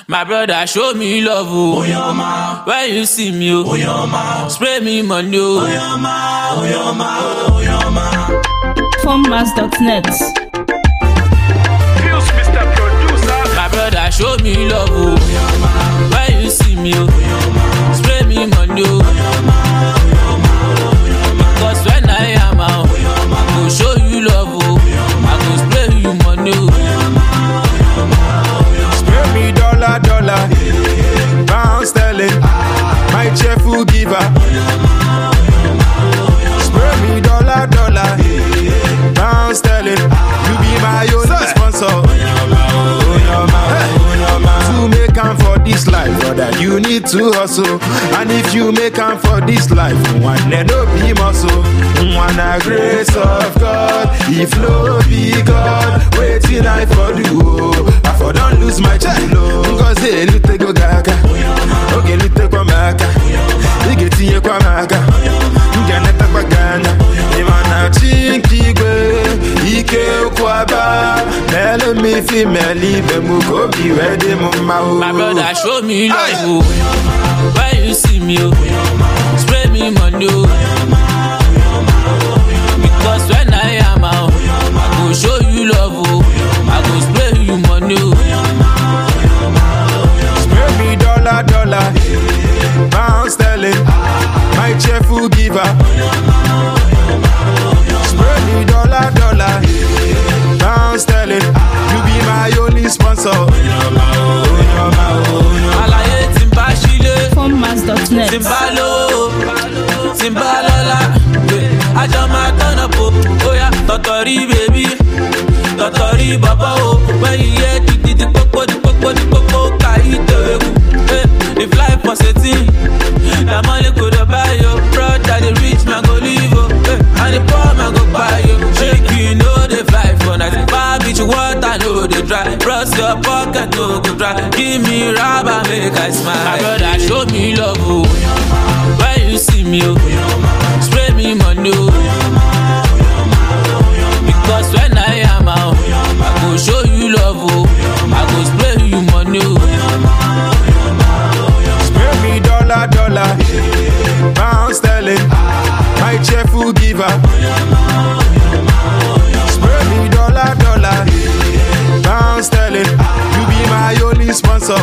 My brother show me love oh. Oyoma, When you see me oh. Oyoma, Spray me money oh. Oyoma, Oyoma, Oyoma. Formmas.net. Feels Mr. Producer. My brother show me love oh. When you see me oh. Spray me money oh. Because when I am out, I go show you love oh. I go spray you money oh. Spray me dollar, dollar, pound sterling, my cheerful giver. Spray me dollar, dollar, pound sterling, you be my only sponsor. To make am for this life, brother, you need to hustle. And if you make am for this life, one let no be muscle. One a grace of God, if no be God, waiting I for do. oh. I for don't lose my chilo. Cause hey, lute go gaga. Okay, lute kwa maka. Ige tinye kwa maka. Nga neta kwa gana. Imana chinkigwe. Ike ukwaba. Mele mi fi meli be muko bi wedi mumma My brother show me love oh. When you see me oh. Spray me money oh. Because when I am out, I go show you love oh. I go spray you money oh. Spray me dollar, dollar, pound sterling, my cheerful giver. Spray me dollar, dollar, pound sterling, you be my only sponsor. Àlàyé tí ń bá sílé. Formmas.net. tí n bá lówó tí n bá lọ́lá eh, àjọ máa tọ́nà po bóyá tọ̀tọ̀rí bèbí tọ̀tọ̀rí bàbá o wẹ́yìn yẹ dídí di pópó di pópó di pópó ká ìtòwé kù eh, if life was a thing na money go dey buy yo brother the rich man go live o eh, and the poor man go buy yo shake you no dey fly for night far beach water no dey dry bros your pocket no go dry give me rubber make i smile. my brother show me love o. When you see me, oh, spray me money, oh. Because when I am out, I go show you love, oh. I go spray you money, oh. Spray me dollar, dollar, pound sterling, my cheerful giver. Spray me dollar, dollar, pound sterling, you be my only sponsor.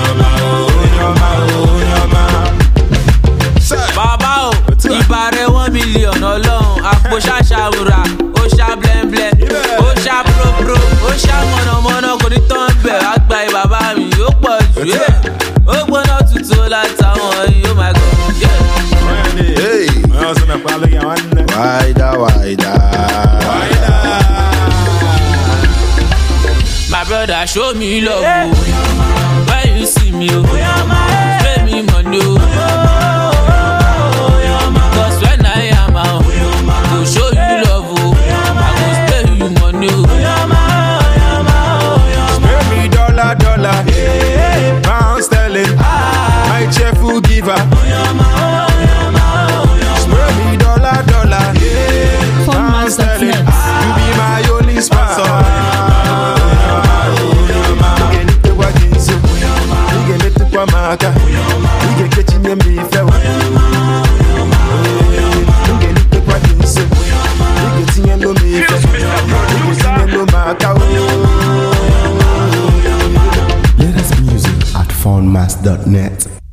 Bàbá o, ìbá rẹ̀ one million ọlọ́run, àpò ṣàṣàwùrà, ó ṣá blẹ́ńblẹ́, ó ṣá própró, ó ṣá mọ̀nàmọ́ná, kò ní tán bẹ̀, wá gba ìbàbá mi, ó pọ̀ jù, yeah. ó gbóná tutù látàwọn yìí, oh my god, yeah. Hey, wider, wider. My brother show me love oh. When you see me oh. Spray me money oh. Cause when I am out, I go show you love oh. I go spray you money oh. Spray me dollar, dollar, pound sterling, my cheerful giver. Spray me dollar, dollar, pound sterling, you be my only sponsor. Ugenite kwa jinsi, ugenite kwa maka, ugekechi nye mife. Ugenite kwa jinsi, ugetinye lo mife, Feels Mr. Producer. ugetinye lo maka. Latest music at foundmass.net.